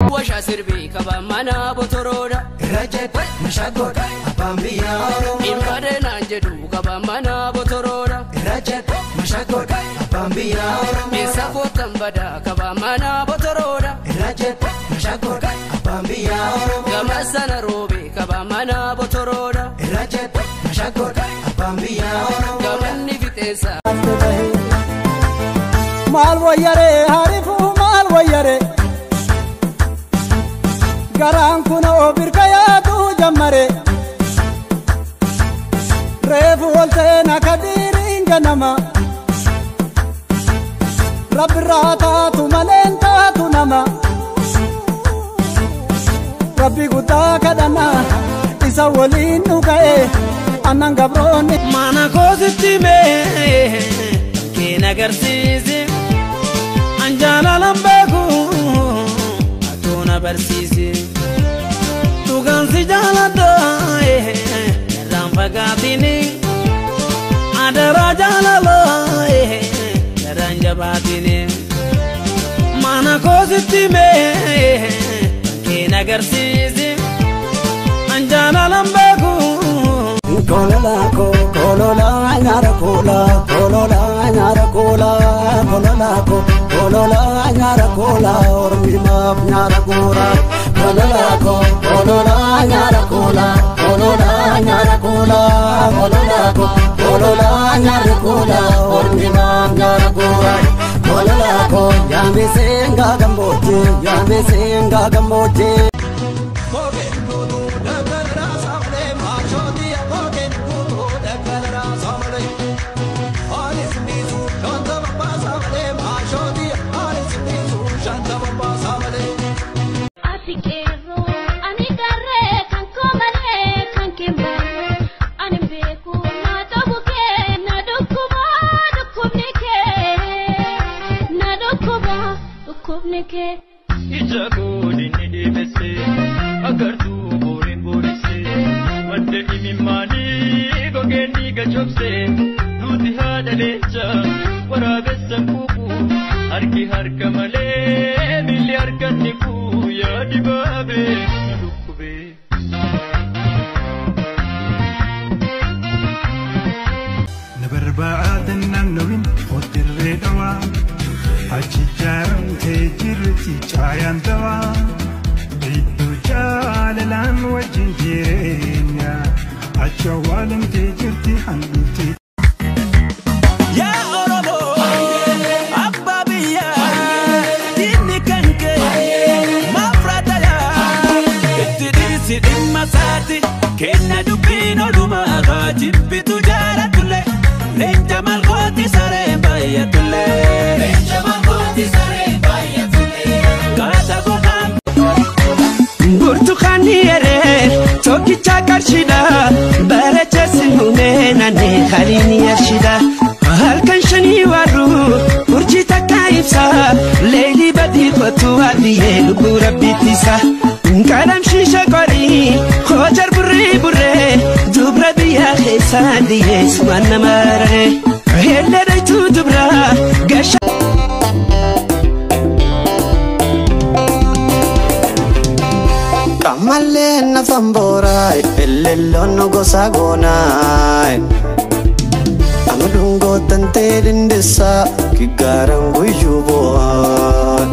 Washa sirbii qaba mana botoroodha. Irra jedhe mashaakoodha abbaan biyyaa Oromoo. Dhimbadee naan jedhu qaba mana botoroodha. Irra jedhe mashaakoodha abbaan biyyaa Oromoo. Eessa kootan badaa qaba mana botoroodha. Irra jedhe mashaakoodha abbaan biyyaa Oromoo. Gama sana roobee qaba mana botoroodha. Irra jedhe mashaakoodha abbaan biyyaa Oromoo. Gamanni fixeensa. maal wayyare harifu maal wayyare garaan kunoo birka yaadu jammare reefu olteen akka diiriin ganama rabbirraa taatu maleen taatu nama rabbi guddaa kadhanna isa waliin nu ga'e annan gabroonni Mana koositti mee keen agarsiise an jaalalan beeku atuun barsiise dhugaan si jaaladha irraan fagaatini adaraa jaalala irraan jabaatini mana koositti mee keen agarsiise an jaalalan beeku Kolola ko kolola nyara kola kolola nyara kola kolola ko kolola nyara kola ormi map nyara kola kolola ko kolola nyara kola kolola nyara kola kolola ko kolola nyara kola ormi map nyara kola kolola ko yame senga gamboje yame senga gamboje Ati qeerroo ani garree kan koo malee kan kee malee ani beeku na ta'u kee na dhukkuba dhukkubni kee na dhukkuba dhukkubni kee. ija godhinni deemesse agartuu booriin booresse madda imimmaanii gogeen dhiiga cobse nuti haadha leenca waraabessan kuuku harki harka malee miilli harkanni kuu yaa dibaabee na dhukkubee. na barbaadan naannawin otirree dhawaa achi jaaramtee jirti caayaan dawaa iddoo jaalalaan wajjin jireenya achi awwaalamtee jirti handhuutti Yaa Oromoo, abbaa biyyaa, diinni kan kee maaf raadaya? Itti dhiisi dhimma isaati, kenna dubbiin odumaa haa jibbitu jaalatullee, leenca malkooti saree baay'atullee. Kaata gogaan burtukaanni yeree tokkicha qarshiidha bareechesi humee naannee haliini yarshidha halkan shanii warru urjii takka ibsa leelii badii kottu haalliyyee lubbuu rabbiittisa qalamshiisha qorii hoojar burrii burree dubra biyyaa keessaa diyyee sumaan nama raree helledhaytuu dubra gasha Kamallee nafan booraay elelloon gosa goonaay Amadun gootan ta'e dindisaa kiggaaran guyyuu boo'aan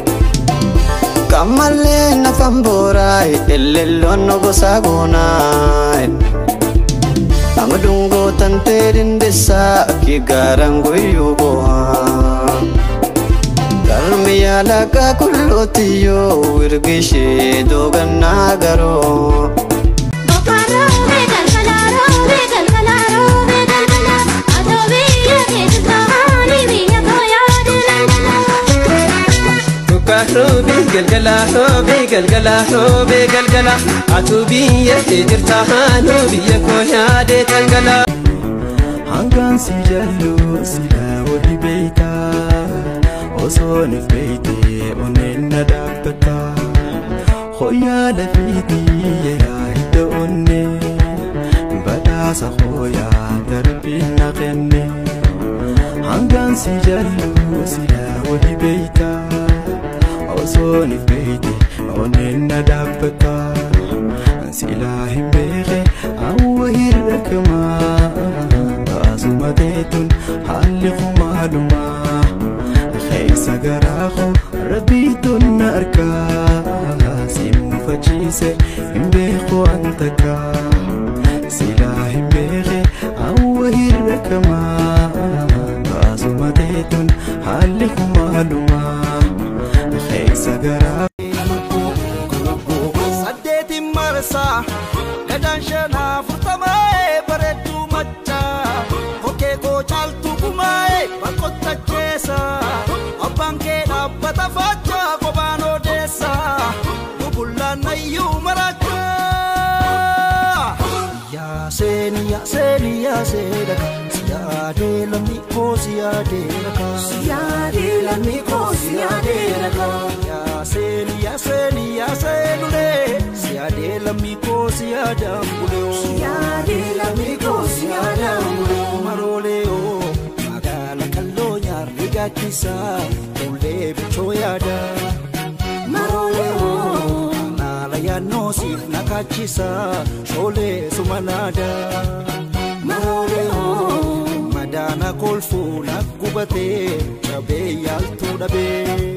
Kamallee nafan booraay elelloon gosa goonaay Amadun gootan ta'e dindisaa kiggaaran guyyuu boo'aan Galmi yaalaqa kullootiyoo wirgishee doogannaa garoo. Boqorroo galgalaa galgalaa galgalaa atoo biyya keessa taa'anii biyya koo yaadu galgalaa. Dhugaa roobee galgalaa roobee galgalaa roobee galgalaa atuu biyya kee jirta haanuu biyya koo yaadee galgalaa. hangaan si jallu sila wali beeyta osoo nif beeyte onneen na dhaabbata hoyyaa lafiitii yeraa hidda onne badhaasa hooyaa darbiin na kenne hangaan si jallu sila wali beeyta osoon if beeyte onneen na dhaabbata silaa hin beeke awwa hirrakamaa baasuma teetun haalli kumaalumaa keessa garaa koo rabbiitun na argaa si muufachiise hin beeku an takkaa silaa hin beeke awwa hirrakamaa baasuma teetun haalli kumaalumaa keessa garaa saddeetiin marsaa gadaan shanaa furtamaa'ee bareedduu machaa kokkee koo caaltuu kumaa'ee bakkottacheessa abbaan kee dhaabbata faachaa kophaan odeessa lubullaan nayyuu marachaa yaaseeni yaaseeni yaaseedha siyaadee lammii koo siyaadeedha kaa siyaadee lammii koo siyaadeedha kaa yaaseeni yaaseeni yaaseelulee siyaadee lammii koo siyaadaan bulee siyaadee lammii koo siyaadaan bulee maroolee oo magaala kalloo nyaarri gaaddisaa fuullee bichoo yaadaa maroolee oo naala yaannoo siif nakaachisaa shoolee sumanaadaa maroolee oo madaana kolfuu na gubatee cabee yaaltuu dhabee.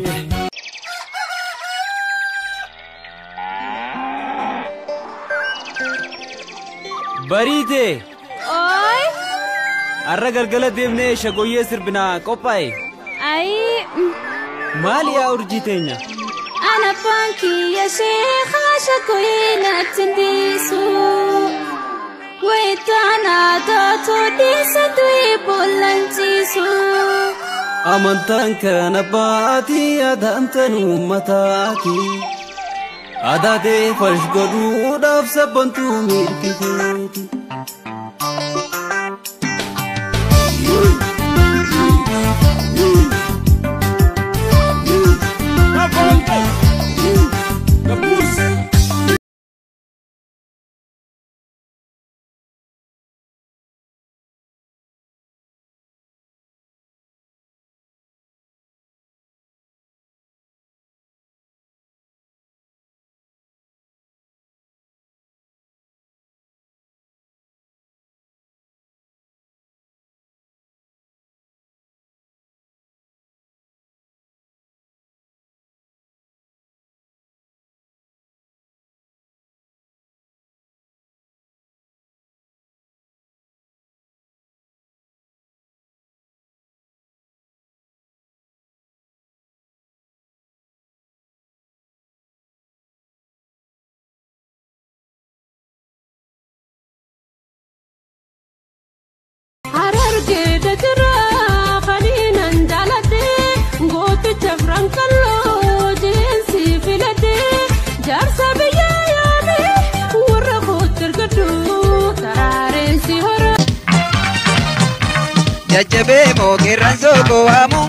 Bariitee Ooy! har'a galgala deemnee shagoyyee sirbinaa qophaa'e Ayii! maali yaa urjii teenya Ana baankiyya sheekaa shakoyee natti dhiisu. Wayitaanaa taatoo dhiisatu eebboollanchiisu. amantaan kana baatii adaamtan uummataati adaatee falsh godhuudhaaf sabbantuu mirkiteeti Harargeeda jira fadhiinan jaalate gooticha Firankalloo jeensi filate jaarsa biyyaa yaame warra kootti ergadhu taraareensi hora. jajjabee mooqirran sooko waamu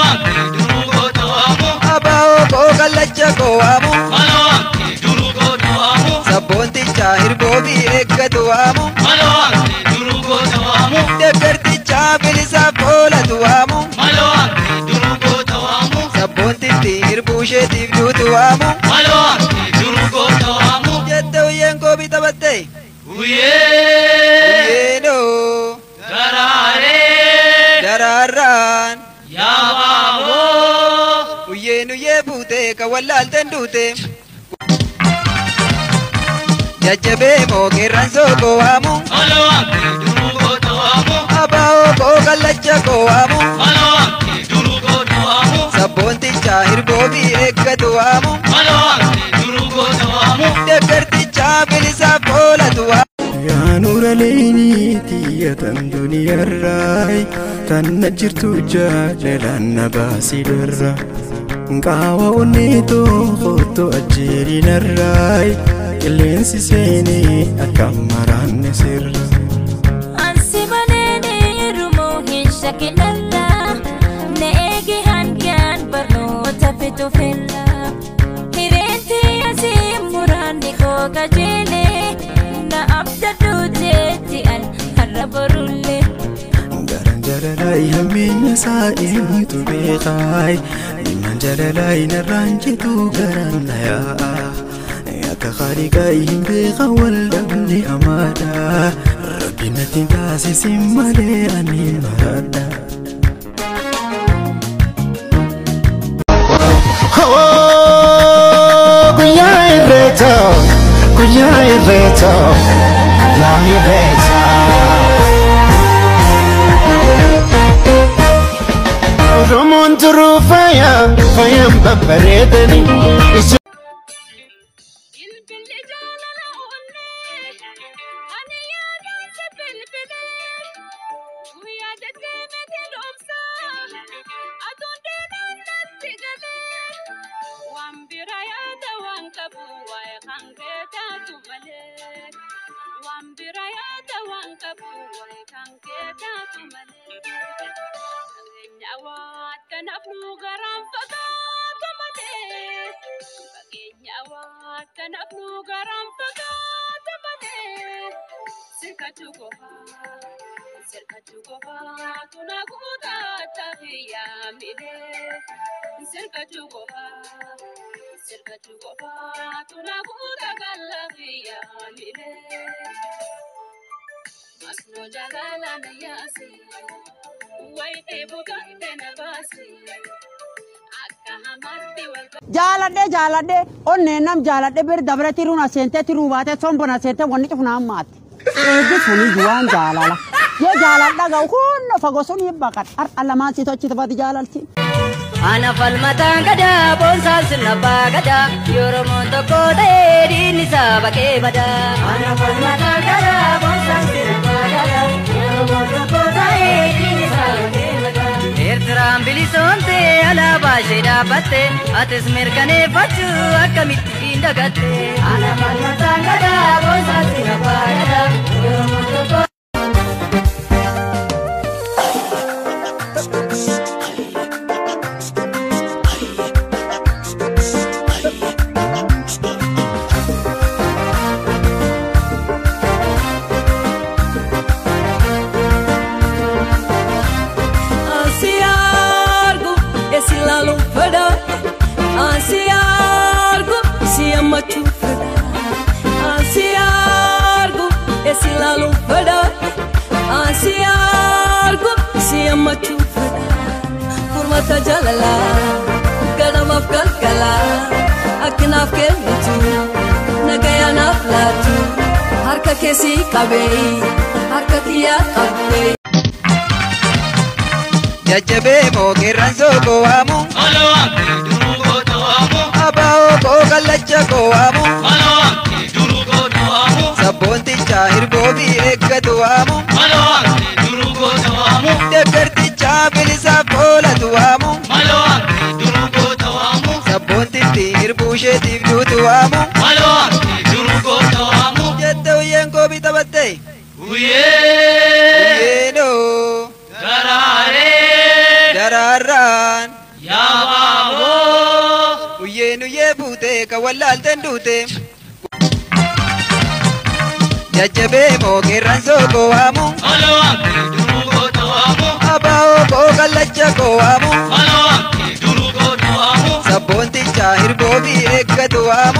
abaa'oo koo kallacha koo waamu sabboonticha hirboo fi eeggatu waamu deggarticha bilisaaf oolatu waamu sabboontitti hirbuu isheetiif duutu waamu jette uyyeen koo bitabatte uyyeenoo daraarraan uyyeen uyyee buute kan wallaalten duute jajjabee mooqirran sooko waamu abaa'oo koo kallacha koo waamu sabboonticha hirboo fi eeggatu waamu deggarticha bilisaaf oolatu waamu yaa nuura leeyniiti tan duniyarraay tanna jirtu jaalalaan na baasii dharra qaawa onneetoo koottoo ajjeerinarraay qilleensi seenee akka maraanne sirra Ansi baneene rumoo hin shakinalla na eegi hangaan barnoota fitu filla hireenti asii muraanni koo qajeele na abdadhu jeetti an har'a borullee. garan jara jalalaa hammeenya isaa eenyutu beekaay dhimmaan jalalaa narraan jedhu garaan na yaa'a akka qaaliqaa hin beeka wal dhabne amaadha rabbi natti hin taasisin malee ani maradha. Guyyaa irreecha, guyyaa irreecha, yaa irreecha. Oromoon turuu faaya, faayaan babbareedani. Bilbilli jaalala onnee ani yaadaan si bilbilee guyyaa deddeemete dhoomsaa aduun deemaan natti galee waan bira yaada waan qabu waa'ee kan keetaatu malee waan bira yaada waan qabu waa'ee kan keetaatu malee fageenya waata nafnu garaan fagaatu malee fageenya waata nafnu garaan fagaatu malee sirkachuu qofaa sirkachuu qofaa tuna guutaa tafiyaa milee sirkachuu qofaa sirkachuu qofaa tuna guutaa gallafiyaa milee masnoo jaalala na yaase wayitee bugatte na baase akka hamaatti wal jaaladhe jaaladhe onneen nam jaaladhe bir dabre tiruun aseente tiruu baate sombon aseente wanni cufu naan maatti eeggi suni juwaan jaalala yoo jaaladha ga'u hunna fago sun hibbaqat har'a lamaan si tochi tafati jaalalti. Ana falmataan gadaa boonsaan sirna abbaa gadaa Yoromoon tokko ta'ee diinni isaa baqee badaa. Ana falmataan gadaa boonsaan sirna abbaa gadaa Yoromoon tokko ta'ee diinni isaa baqee badaa. Eertiraan bilisoomte alaabaa ishee dhaabbatte atis mirkaneeffachuu akkamitti hin dagatte. Ana falmataan gadaa boonsaan sirna abbaa gadaa Yoromoon tokko. Ansi argu esi lalu feda Ansi argu si amachu feda Ansi argu esi lalu feda Ansi argu si amachu feda Furmata jalala ganamaaf galgala akkanaaf kennitu nagayaanaaf laatu harka keessii qabee harka kiyyaa qabee. jajjabee moo qeerransoo koo waamu abaa'oo koo kallacha koo waamu sabboonticha hirboo fi eeggatu waamu deeggarticha bilisaaf oolatu waamu sabboontitti hirbuu isheetiif duutu waamu jette uyyeen koo bitabatte uyyeenoo daraaraan uyyeen uyyee buute ka wallaalteen duute jajjabee moo qeerransoo koo waamu abaa'oo koo kallacha koo waamu sabboonticha hirboo fi eeggatu waamu